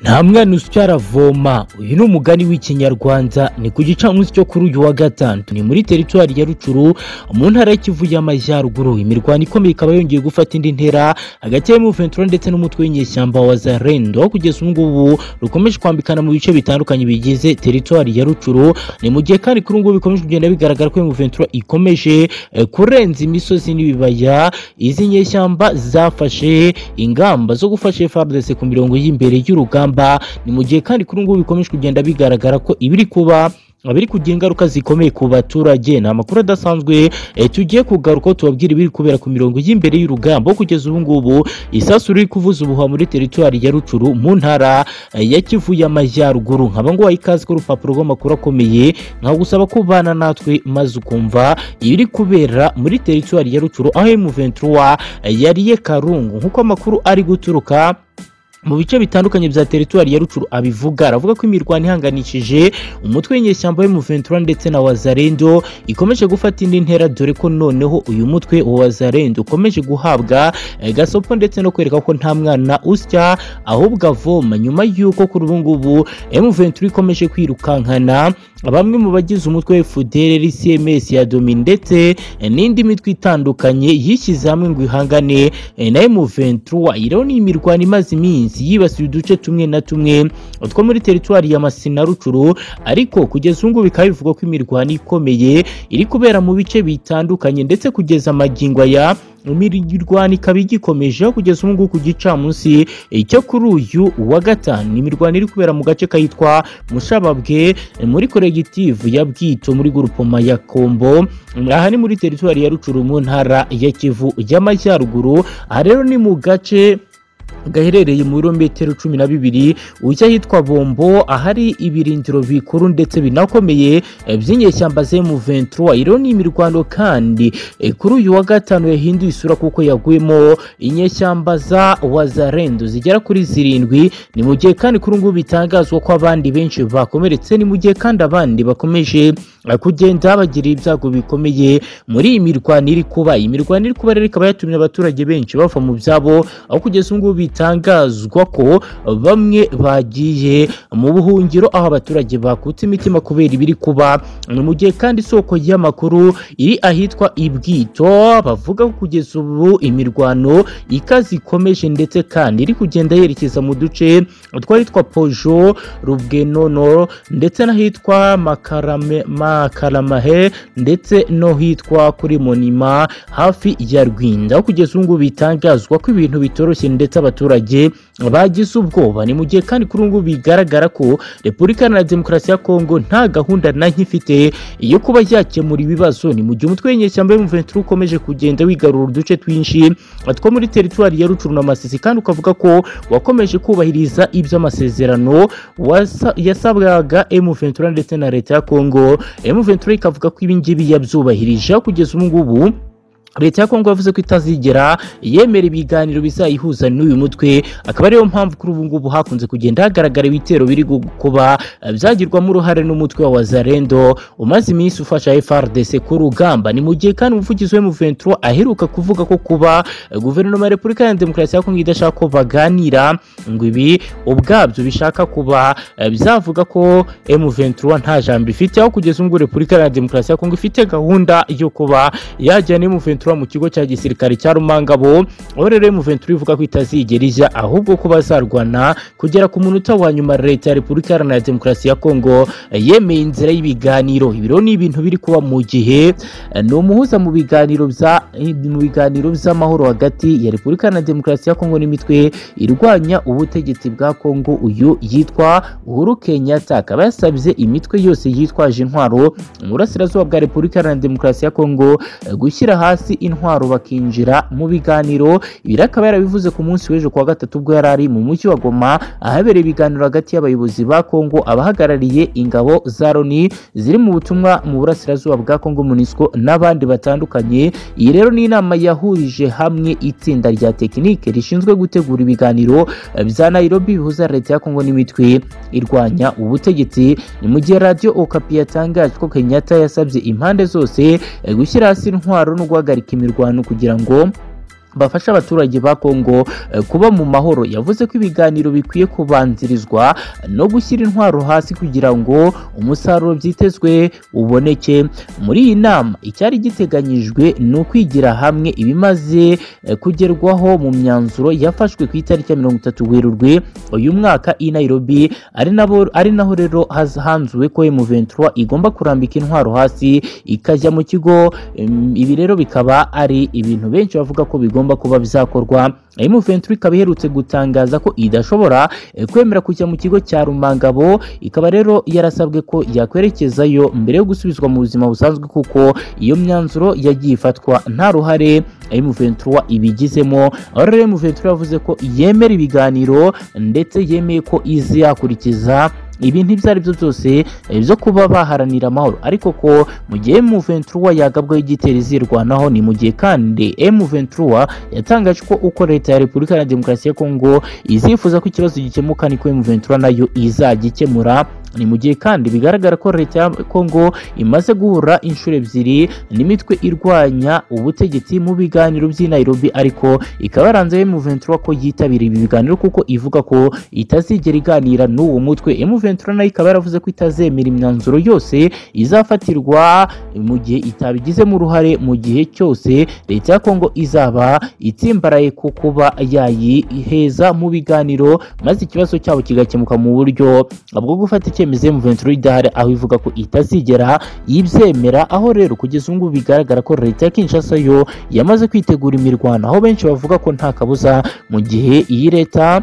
nta mwana usya aravoma uyu ni umugani w'ikinyarwanda ni ku gicamunsi cyo kuri uyu wa gatanu ni muri teritwari ya rucuru mu ntara y'ikivu y'amajyaruguru imirwano ikomeye ikaba yongeye gufata indi ntera hagati ya muventura ndetse n'umutwe w'inyeshyamba wa zarendo kugeza ubu ngubu rukomeje kwambikana mu bice bitandukanye bigize teritwari ya rucuru ni mu gihe kandi kuri ubu ngubu bikomeje kugenda bigaragara ko muventura ikomeje eh, kurenza imisozi n'ibibaya izi nyeshyamba zafashe ingamba zo gufasha FARDC ku mirongo y'imbere y'urugamba ni mu gihe kandi kuri ubu ngubu bikomeje kugenda bigaragara ko ibiri kuba biri kugira ingaruka zikomeye ku baturage ni amakuru adasanzwe eh, tugiye kugaruka tubabwira ibiri kubera ku mirongo y'imbere y'urugamba kugeza ubu ngubu isasu riri kuvuza ubuhuha muri teritwari ya rucuru mu ntara eh, ya kivu y'amajyaruguru nkaba nguhaye ikaze ku rupapuro rw'amakuru akomeye nkagusaba kubana natwe maze ukumva ibiri kubera muri teritwari ya rucuru aho emuventura yariye karungu nk'uko amakuru ari guturuka mu bice bitandukanye bya teritwari ya Rucuru abivuga aravuga ko imirwano ihanganishije umutwe w'inyeshyamba w'Umuventura ndetse na Wazarendo ikomeje gufata indi ntera dore ko noneho uyu mutwe wa Wazarendo ukomeje guhabwa eh, gasopo ndetse no kwereka ko nta mwana usya ahubwo avoma nyuma y'uko kuri ubu ngubu Umuventura ikomeje kwirukankana bamwe mu bagize umutwe FUDELER, CMS ya Domi ndetse eh, n'indi mitwe itandukanye yishyize hamwe ngo ihangane eh, na Umuventura iyi rero ni imirwano imaze iminsi iminsi yibasiye uduce tumwe na tumwe two muri teritwari ya Masina Rucuru ariko kugeza ubu ngubu bikaba bivugwa ko imirwano ikomeye iri kubera mu bice bitandukanye ndetse kugeza amagingo aya imirwano ikaba igikomeje kugeza ubu ngubu ku gicamunsi cyo kuri uyu wa gatanu imirwano iri kubera mu gace kitwa mushababwe muri koregitivu ya bwito muri gurupoma ya kombo aha ni muri teritwari ya rucuru mu ntara ya kivu y'amajyaruguru aha rero ni mu gace gaherereye mu birometero cumi na bibiri ujya ahitwa bombo ahari ibirindiro bikuru ndetse binakomeye by'inyeshyamba z'emuventura iriho ni imirwano kandi e, kuri uyu wa gatanu yahinduye isura kuko yaguyemo inyeshyamba za wazarendo zigera kuri zirindwi ni mu gihe kandi kuri ngubu bitangazwa ko abandi benshi bakomeretse ni mu gihe kandi abandi bakomeje eh, kugenda bagira ibyago bikomeye muri iyi mirwano iri kuba iyi mirwano iri kuba rero ikaba yatumye abaturage benshi bava mu byabo aho kugeza ubu ngubu bitangazwa ko bamwe bagiye mu buhungiro aho abaturage bakutse imitima kubera ibiri kuba ni mu gihe kandi isoko y'amakuru iri ahitwa ibwito bavuga ko kugeza ubu imirwano ikaze ikomeje ndetse kandi iri kugenda yerekeza mu duce tw'ahitwa pojo rubwenono ndetse n'ahitwa Makarame- makaramahe ndetse no hitwa kuri monima hafi ya rwinda aho kugeza ubu ngubu bitangazwa ko ibintu bitoroshye ndetse abaturage bagize ubwoba ni mu gihe kandi kuri ubu ngubu bigaragara ko repubulika iharanira demokarasi ya kongo nta gahunda na nke ifite yo kuba yakemura ibibazo ni mu gihe umutwe w'inyeshyamba y'umuventura ukomeje kugenda wigarura uduce twinshi two muri teritwari ya rucuru na masisi kandi ukavuga ko wakomeje kubahiriza iby'amasezerano wasa- yasabwaga emuventura ndetse na leta ya kongo emuventura ikavuga ko ibingibi yabyubahirije aho kugeza ubu ngubu leta ya kongo yavuze ko itazigera yemera ibiganiro bizayihuza n'uyu mutwe akaba ariyo mpamvu kuri ubu ngubu hakunze kugenda hagaragara ibitero biri gu- kuba eh, byagirwamo uruhare n'umutwe wa wazarendo umaze iminsi ufasha frdc ku rugamba ni mu gihe kandi umuvugizi we muventura aheruka kuvuga ko kuba eh, guverinoma ya repubulika ya demokarasi ya kongo idashaka ko baganira ngo ibi ubwabyo bishaka kuba eh, byavuga ko M23 nta jambo ifite aho kugeza ubu ngubu repubulika ya demokarasi ya kongo ifite gahunda yo kuba yajyana M23 mu kigo cya gisirikare cya Rumangabo aho rero M23 ivuga ko itazigera ijya ahubwo ko bazarwana kugera ku munota wa nyuma leta ya repubulika iharanira demokarasi ya kongo eh, yemeye inzira y'ibiganiro ibi rero ni ibintu biri kuba mu gihe eh, ni umuhuza mu biganiro bya eh, mu biganiro by'amahoro hagati ya repubulika iharanira demokarasi ya kongo n'imitwe irwanya ubutegetsi bwa kongo uyu yitwa uhuru kenyatta akaba yasabye imitwe yose yitwaje intwaro mu burasirazuba bwa repubulika iharanira demokarasi ya kongo eh, gushyira hasi intwaro bakinjira mu biganiro ibi rero akaba yarabivuze ku munsi w'ejo kuwa gatatu ubwo yari ari mu mujyi wa goma ahabereye ibiganiro hagati y'abayobozi ba kongo abahagarariye ingabo za loni ziri mu butumwa mu burasirazuba bwa kongo munisco n'abandi batandukanye iyi rero ni inama yahurije hamwe itsinda rya tekinike rishinzwe gutegura ibiganiro eh, bya nairobi bihuza leta ya kongo n'imitwe irwanya ubutegetsi ni mu gihe radiyo okapi yatangaje ko kenyatta yasabye impande zose eh, gushyira hasi intwaro no guhagarika imirwano kugira ngo bafasha abaturage ba Kongo eh, kuba mu mahoro yavuze ko ibiganiro bikwiye kubanzirizwa no gushyira intwaro hasi kugira ngo umusaruro byitezwe uboneke muri iyi nama icyari giteganyijwe ni ukwigira hamwe ibimaze eh, kugerwaho mu myanzuro yafashwe ku itariki ya mirongo itatu werurwe uyu mwaka i Nairobi ari nabo ari naho rero haz- hanzuwe ko M23 igomba kurambika intwaro hasi ikajya mu kigo Em, ibi rero bikaba ari ibintu benshi bavuga ko bigomba kuba bizakorwa M23 ikaba iherutse gutangaza ko idashobora eh, kwemera kujya mu kigo cya Rumangabo ikaba rero yarasabwe ko yakwerekezayo mbere yo gusubizwa mu buzima busanzwe kuko iyo myanzuro yagiye ifatwa nta ruhare M23 ibigizemo aho rero M23 yavuze ko yemera ibiganiro ndetse yemeye ko izakurikiza ibi ibyo ari byo byose eh, byo kuba baharanira amahoro ariko ko mu gihe M23 yagabwaho igitero izirwanaho ni mu gihe kandi M23 yatangaje ko uko leta ya Repubulika Iharanira Demokarasi ya Kongo izifuza ko ikibazo gikemuka niko M23 nayo izagikemura ni mu gihe kandi bigaragara ko leta ya Kongo imaze guhura inshuro ebyiri n'imitwe irwanya ubutegetsi mu biganiro by'i Nairobi ariko ikaba yaranze M23 ko yitabira ibi biganiro kuko ivuga ko itazigera iganira n'uwo mutwe M23 nayo ikaba yaravuze ko itazemera imyanzuro yose izafatirwa mu gihe itabigizemo uruhare mu gihe cyose leta ya Kongo izaba itsimbaraye ku kuba yayiheza mu biganiro maze ikibazo cyabo kigakemuka mu buryo bwo gufata icyemezo M23 idahari aho ivuga ko itazigera yibyemera aho rero kugeza ubu ngubu bigaragara ko leta ya Kinshasa yo yamaze kwitegura imirwano aho benshi bavuga ko nta kabuza mu gihe iyi leta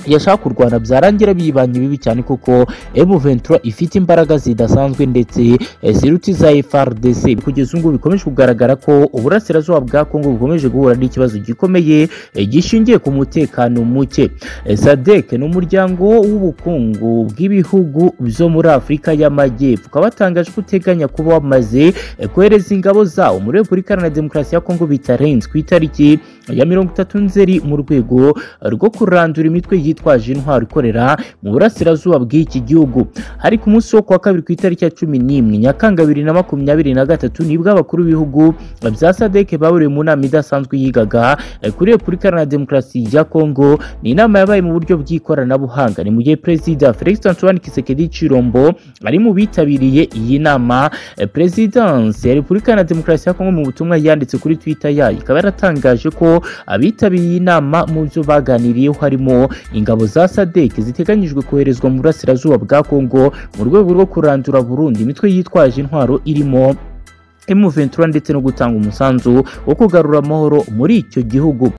yashaka kurwana byarangira biyibanye bibi cyane kuko M23 ifite imbaraga zidasanzwe ndetse eh, ziruta iza FRDC kugeza ubu ngubu bikomeje kugaragara ko uburasirazuba bwa Kongo bukomeje guhura n'ikibazo gikomeye eh, gishingiye ku mutekano muke Eh, SADC ni umuryango w'ubukungu bw'ibihugu byo muri Afurika y'Amajyepfo ukaba watangaje ko uteganya kuba wamaze eh, kohereza ingabo zawo muri Repubulika Iharanira Demokarasi ya Kongo bitarenze ku itariki ya mirongo itatu nzeri mu rwego rwo kurandura imitwe yitwaje intwaro ikorera mu burasirazuba bw'iki gihugu hari ku munsi wo kuwa kabiri ku itariki ya cumi n'imwe nyakanga bibiri na makumyabiri na gatatu nibwo abakuru b'ibihugu bya sadeke bahuriye mu nama idasanzwe yigaga eh, kuri repubulika iharanira demokarasi ya kongo ni inama yabaye mu buryo bw'ikoranabuhanga ni mu gihe perezida felix antoine kisekedi cirombo ari mu bitabiriye iyi nama Eh, perezidansi ya repubulika iharanira demokarasi ya kongo mu butumwa yanditse kuri twitter yayo ikaba yaratangaje ko abitabiriye iyi nama mu byo baganiriyeho harimo ingabo za sadek ziteganyijwe koherezwa mu burasirazuba bwa kongo mu rwego rwo kurandura burundu imitwe yitwaje intwaro irimo M23 ndetse no gutanga umusanzu wo kugarura amahoro muri icyo gihugu